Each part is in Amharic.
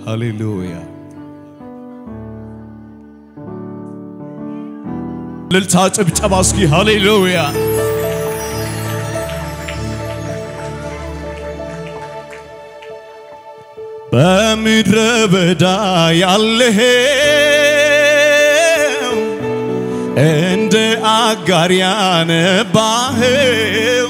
ሃሌሉያ ልልታ ጭብጨባ እስኪ ሃሌሉያ በምድረ በዳ ያለኸው እንደ አጋር ያነባኸው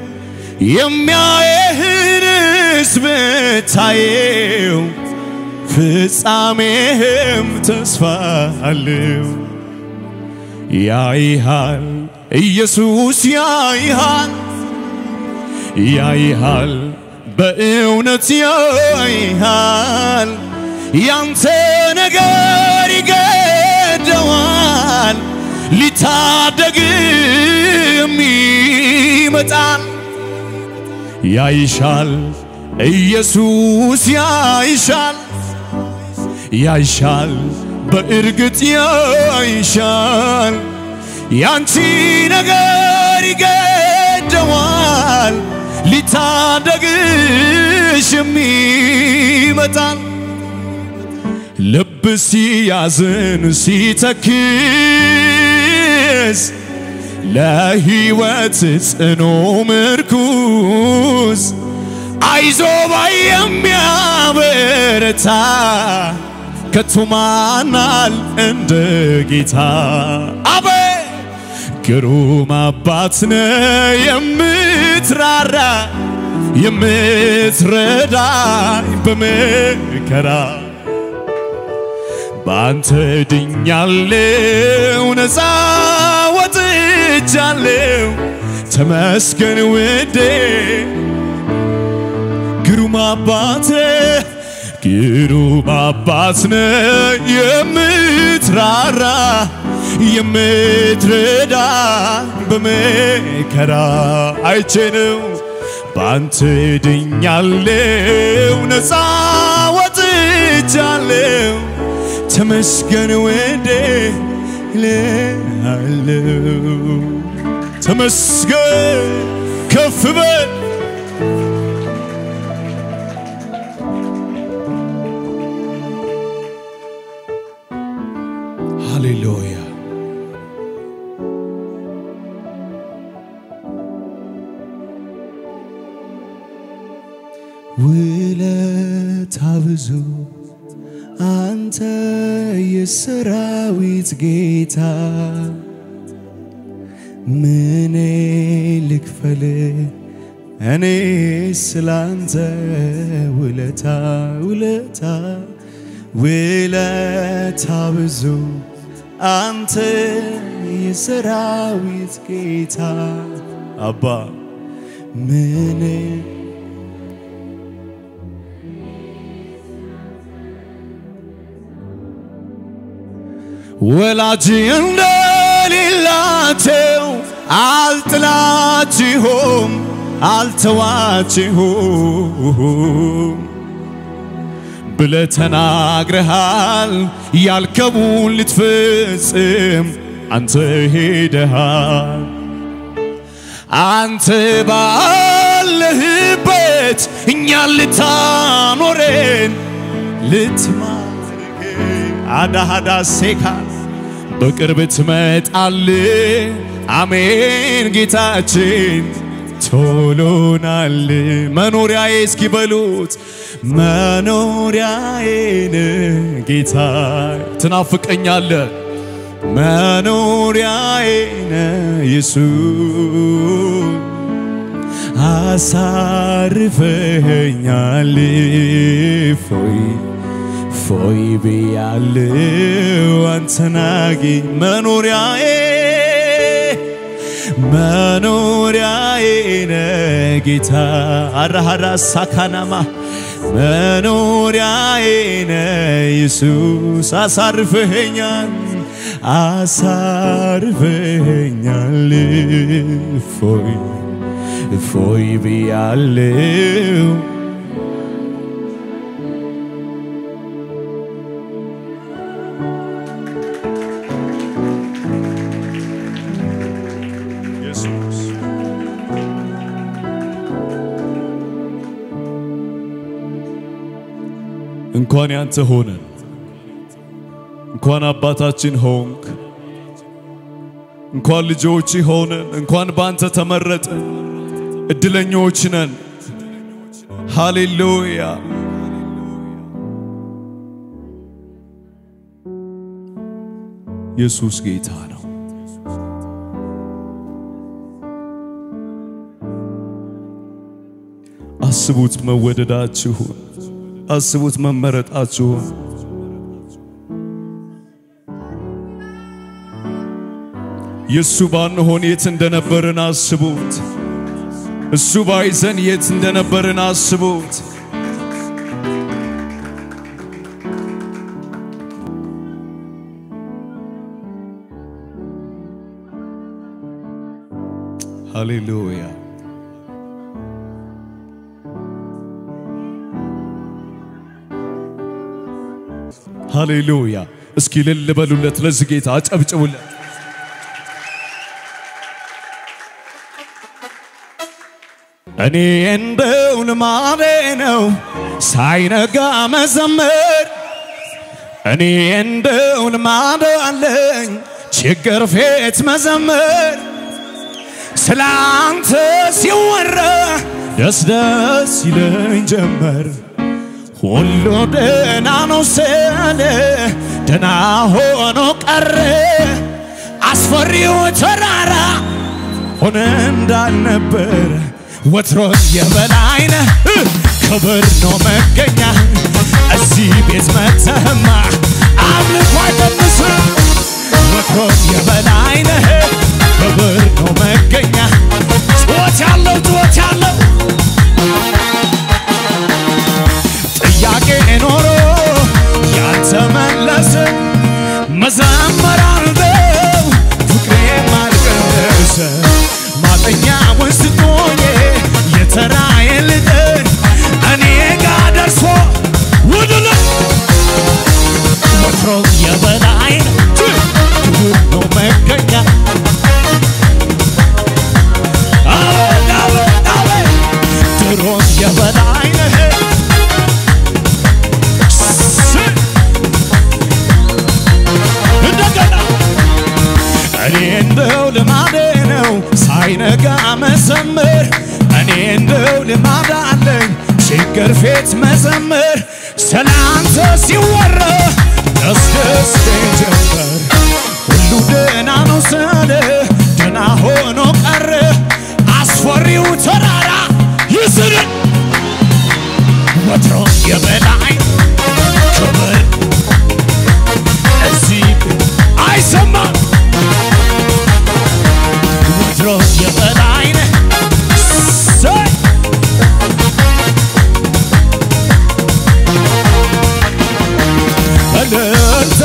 የሚያየህንስ ብታየው ፍጻሜህም ተስፋ አለው። ያይሃል ኢየሱስ ያይሃል ያይሃል በእውነት ያይሃል ያንተ ነገር ይገደዋል ሊታደግም ይመጣል ያይሻል ኢየሱስ ያይሻል ያይሻል በእርግጥ ያይሻል ያንቺ ነገር ይገደዋል ሊታደግሽም ይመጣል ልብ ሲያዝን ሲተክዝ ለሕይወት ጽኑ ምርኩዝ አይዞባይ የሚያበረታ ከቱማናል እንደ ጌታ አቤ ግሩም አባት ነ የምትራራ የምትረዳኝ በመከራ በአንተ ድኛለው ነፃ ወጥቻለው ተመስገን ውዴ ግሩም አባት ግሩም አባት ነ የምትራራ የምትረዳ በመከራ አይቼ ነው በአንተ ድኛለው ነፃ ወጥቻለው ተመስገን ወዴ ልሃለው ተመስገን ከፍ በል ሃሌሉያ ውለታ ብዙ አንተ የሰራዊት ጌታ ምኔ ልክፈል እኔ ስላንተ ውለታ ውለታ ውለታ ብዙ አንተ የሰራዊት ጌታ አባ ምኔ ወላጅ እንደሌላቸው አልጥላችሁም አልተዋችሁም ብለ ተናግረሃል። ያልከቡን ልትፈጽም አንተ ሄደሃል። አንተ ባለህበት እኛን ልታኖረን ልትማርክ አዳሃዳ ሴካ በቅርብ ትመጣል። አሜን ጌታችን ቶሎናል። መኖሪያዬ እስኪበሉት መኖሪያዬን ጌታ ትናፍቀኛለ መኖሪያዬን ኢየሱስ አሳርፈኛል ፎይ ፎይ ብያለው አንተናጊ መኖሪያዬ መኖሪያዬ ጌታ አራሃራ ሳካናማ መኖሪያዬ ኢየሱስ አሳርፈኸኛል አሳርፈኸኛል ፎይ ፎይ ብያለው እንኳን ያንተ ሆነን እንኳን አባታችን ሆንክ እንኳን ልጆች ሆነን እንኳን በአንተ ተመረጥን። እድለኞች ነን። ሃሌሉያ ኢየሱስ ጌታ ነው። አስቡት መወደዳችሁን፣ አስቡት መመረጣችሁን። የእሱ ባንሆን የት እንደነበርን አስቡት። እሱ ባይዘን የት እንደነበርን አስቡት። ሃሌሉያ ሃሌሉያ። እስኪ እልል በሉለት፣ ለዚህ ጌታ አጨብጭቡለት። እኔ እንደው ልማዴ ነው ሳይነጋ መዘመር እኔ እንደው ልማድ አለኝ ችግር ፊት መዘመር ስለ አንተ ሲወራ ደስ ደስ ይለኝ ጀመር ሁሉ ደህና ነው ስለ ደህና ሆኖ ቀረ አስፈሪው ተራራ ሆነ እንዳልነበር ወትሮ የበላይነ ክብር ነው መገኛ እዚህ ቤት መተህማ አምልኮ አይቀንስ ወትሮ የበላይነ ክብር ነው መገኛ ጩኸት ያለው ጩኸት ያለው ጥያቄ ኖሮ ያልተመለሰ መዘመር አልበው ፍቅሬ ማልቀሰ ማጠኛ ውስጥ ሆኜ የተራዬ ልጥን እኔ ጋ ደርሶ ውድል ወትሮ የበላይ ክብር ነው መገኛ አቤት አቤት አቤት ድሮም የበላይ ነህ እንደገና እኔ እንደው ልማዴ ነው ሳይነጋ መዘመር እኔ እንደው ልማድ አለኝ ችግር ፊት መዘመር ስለ አንተ ሲወራ ደስ ደስ ጀመር ሁሉ ደህና ነው ስለ ደህና ሆኖ ቀረ አስፈሪው ተራራ ይስርን ወትሮ የበላይ ክብር እዚህ አይሰማም ወትሮ የበላይ ነህ ሰይ እልልታ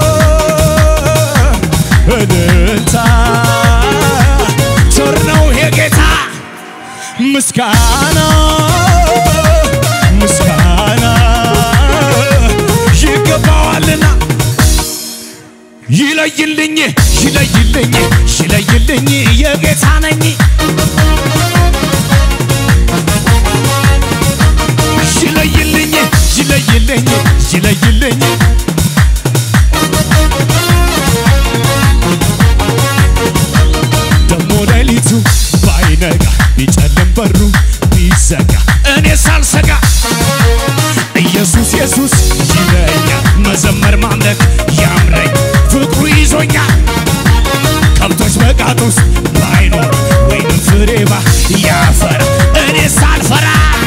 እልልታ ቸር ነው የጌታ ምስጋና ምስጋና ይገባዋልና ይለይልኝ ይለይልኝ ይለይልኝ የጌታ ነኝ ይለይልኝ ይለይልኝ ይለይልኝ ደሞ ሌሊቱ ባይነጋ ቢጨልም በሩ ቢዘጋ እኔ ሳልሰጋ ኢየሱስ ኢየሱስ ይለኛል መዘመር ማምለክ ያምረኝ ፍቅሩ ይዞኛል ከብቶች በጋጥ ውስጥ ባይኖር ወይንም ፍሬ ያፈራ እኔ ሳልፈራ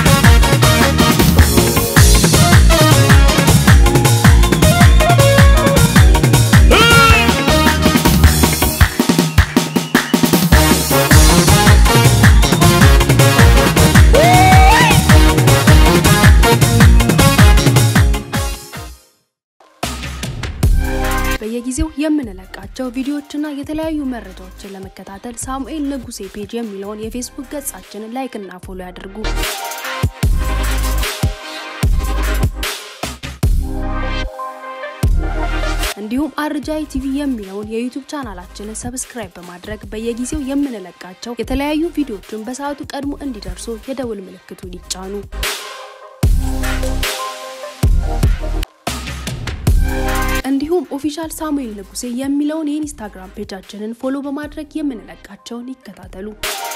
በየጊዜው የምንለቃቸው ቪዲዮዎችና የተለያዩ መረጃዎችን ለመከታተል ሳሙኤል ንጉሴ ፔጅ የሚለውን የፌስቡክ ገጻችንን ላይክ እና ፎሎ ያድርጉ። እንዲሁም አርጃይ ቲቪ የሚለውን የዩቱብ ቻናላችንን ሰብስክራይብ በማድረግ በየጊዜው የምንለቃቸው የተለያዩ ቪዲዮዎችን በሰዓቱ ቀድሞ እንዲደርሱ የደውል ምልክቱን ይጫኑ። ኦፊሻል ሳሙኤል ንጉሴ የሚለውን የኢንስታግራም ፔጃችንን ፎሎ በማድረግ የምንለቃቸውን ይከታተሉ።